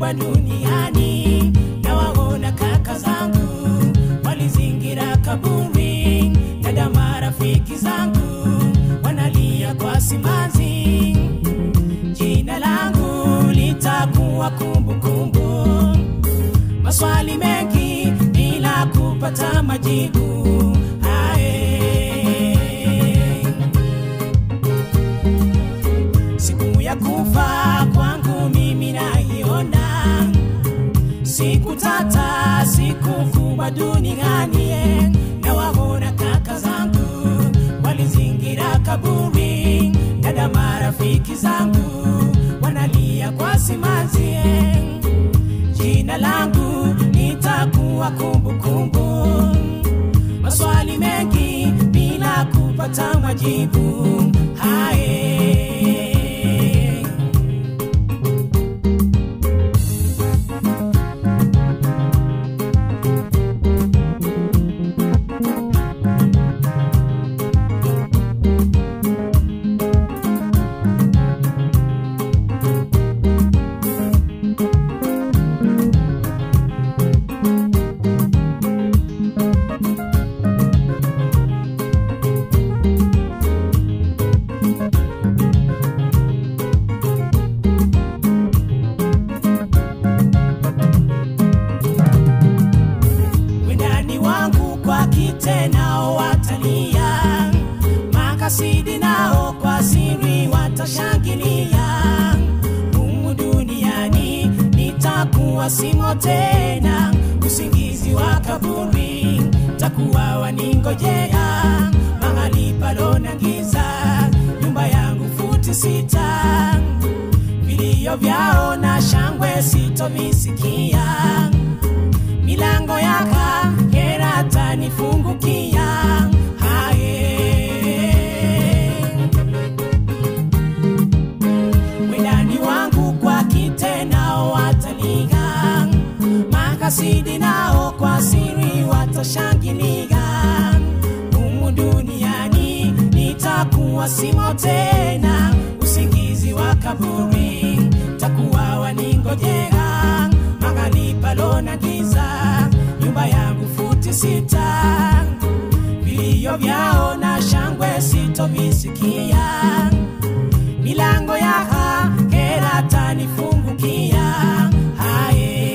kubwa duniani na waona kaka zangu walizingira kaburi dada marafiki zangu wanalia kwa simanzi jina langu litakuwa kumbukumbu maswali mengi bila kupata majibu Ae. siku ya kufa kwangu mimi naiona siku tata siku kubwa duniani eh, na waona kaka zangu walizingira kaburi dada marafiki zangu wanalia kwa simanzi eh, jina langu litakuwa kumbukumbu maswali mengi bila kupata majibu hae wendani wangu kwa kite nao watalia makasidi nao kwa siri watashangilia humu duniani nitakuwa simo tena usingizi wa kaburi takuwa waningojea mahali palona giza nyumba yangu futi sita vilio vyao na shangwe sitovisikia milango yaka hera tanifungukia haye wendani wangu kwa kite nao wataliga makasidi nao kwa siri watashangilia humu duniani nitakuwa simo tena usingizi wa kaburi takuwa waningojea mahali palona giza nyumba yangu futi sita vilio vyao na shangwe sitovisikia milango ya hera tanifungukia haye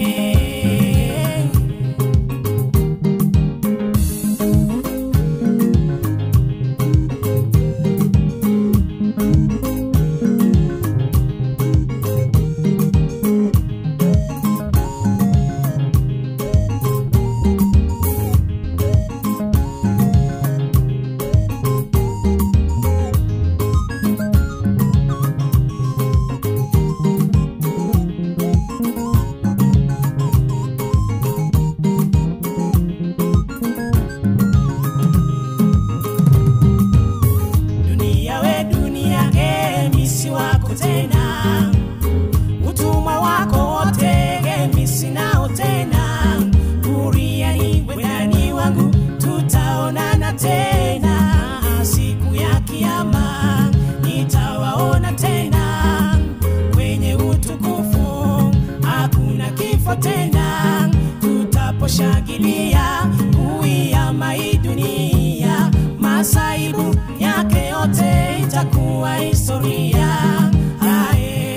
dunia we dunia emisi wako tena utumwa wako wote emisi nao tena buriani wedani wangu tutaonana tena siku ya kiama nitawaona tena kwenye utukufu hakuna kifo tena tutaposhangilia kuiama hii dunia masaibu yake yote itakuwa historia Ae.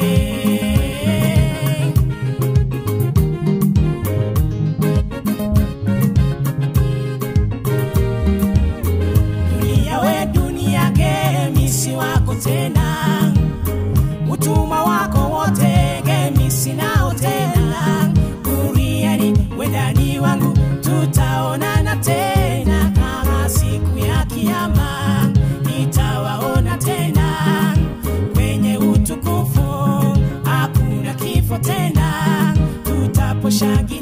dunia we dunia gemisi wako tena utumwa wako wote gemisi nao tena duniani wendani wangu tutaonana tena kama siku ya kiama nitawaona tena kwenye utukufu hakuna kifo tena tutaposhangilia